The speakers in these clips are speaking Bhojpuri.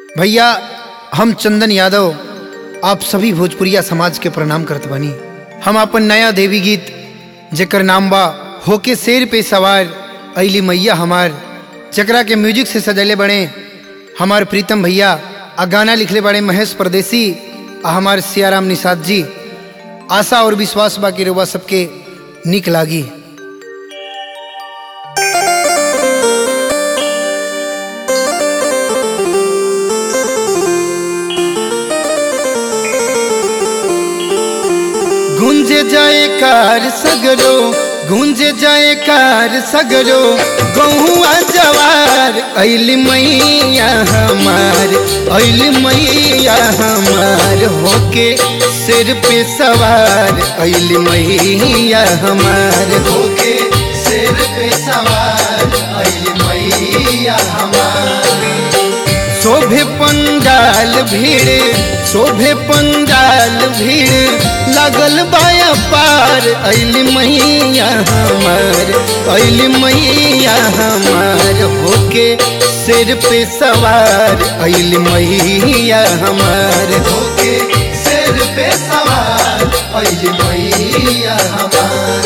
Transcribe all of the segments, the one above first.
भैया हम चंदन यादव आप सभी भोजपुरिया समाज के प्रणाम करत बानी हम अपन नया देवी गीत जेकर नाम बा होके शेर पे सवार अली मैया हमार जकरा के म्यूजिक से सजले बड़े हमार प्रीतम भैया आ गाना लिखले बड़े महेश परदेसी आ हमार सियाराम निषाद जी आशा और विश्वास बा कि रउआ सबके निक लागी गुंजे जाए कार सगरो गुंजे जाए कार सगरो गहुआ जवार अल मैया हमार अल मैया हमार होके सिर पे सवार अल मैया हमार होके सिर पे सवार अल मैया हमार शोभे पंडाल भीड़ शोभे पंडाल भीड़ लगल बाया पार अल मैया हमार अल मैया हमार होके सिर पे सवार अल मैया हमार होके सिर पे सवार अल मैया हमार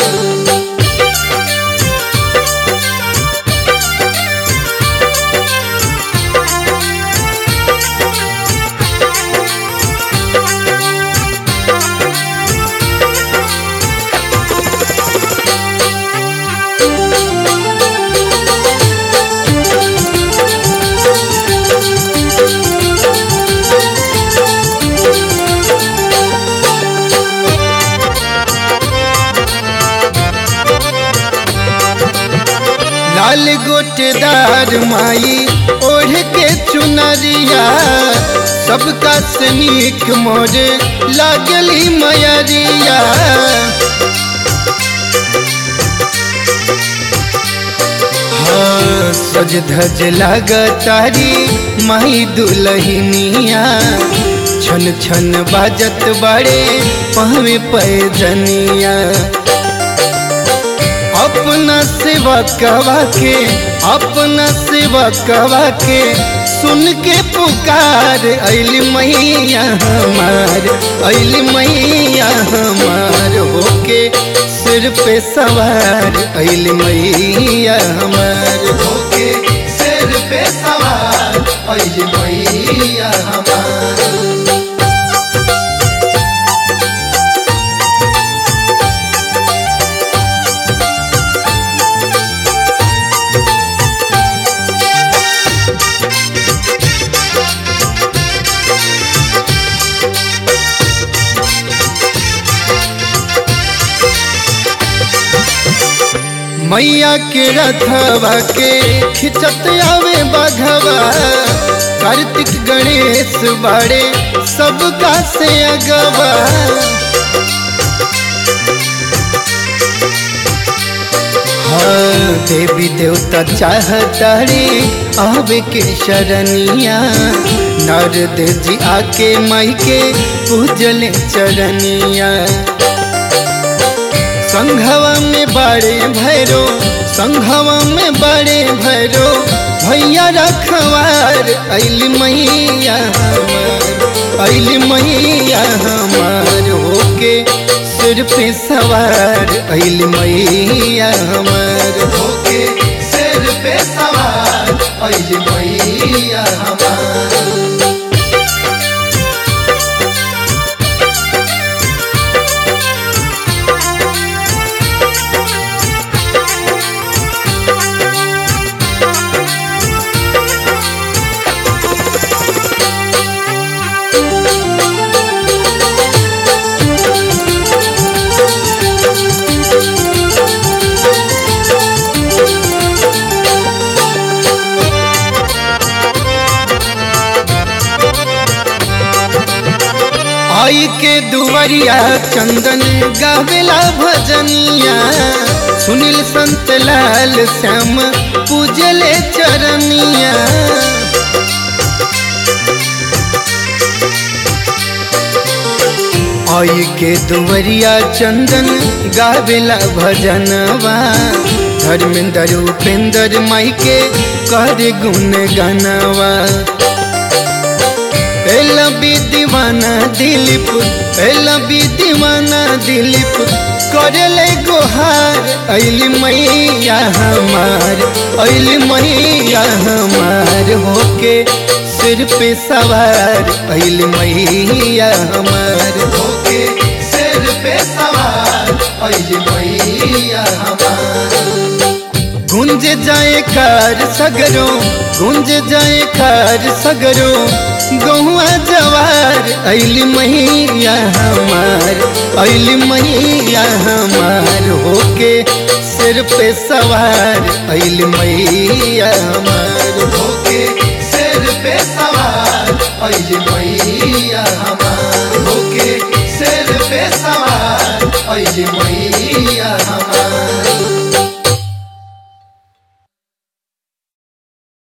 लाल गोटेदार माई ओढ़ के चुनरिया सबका सनीक मोर लागली मयरिया हाँ सज धज लागतारी माई दुलहिनिया छन छन बाजत बड़े पहवे पैजनिया अपना सेवा कवा के अपना सेवा कवा के सुन के पुकार अल मैया हमार अल मैया हमार होके सिर पे सवार अल मैया हमार होके सिर पे सवार अल मैया हमार मैया के रथवा के खिंचत आवे बघवा कार्तिक गणेश बड़े सबका से अगवा हाँ देवी देवता चाहतारे आवे के शरणिया नारद जी आके माई के पूजले चरनिया संघवा में बड़े भैरो संघवा में बड़े भैरो भैया रखवार अल मैया हमार अल मैया हमार होके सिर पे सवार अल मैया हमार होके सिर पे सवार अल मैया हमार आई के दुवरिया चंदन गावेला भजनिया सुनील संत लाल श्याम पूजले चरनिया आई के दुवरिया चंदन गावेला भजनवा धर्मेंद्र उपेंद्र माई के कर गुण गनवा दिलीप लबी दीवाना दिलीप करले गोहार अली मैया हमार अली मैया हमार होके सिर पे सवार अली मैया हमार होके सिर पे सवार अली मैया हमार गुंज जाए कार सगरो गुंज जाए कार सगरो गहुआ जवार अली मैया हमार अली मैया हमार होके सिर पे सवार अली मैया हमार होके सिर पे सवार अली मैया हमार होके सिर पे सवार अली मैया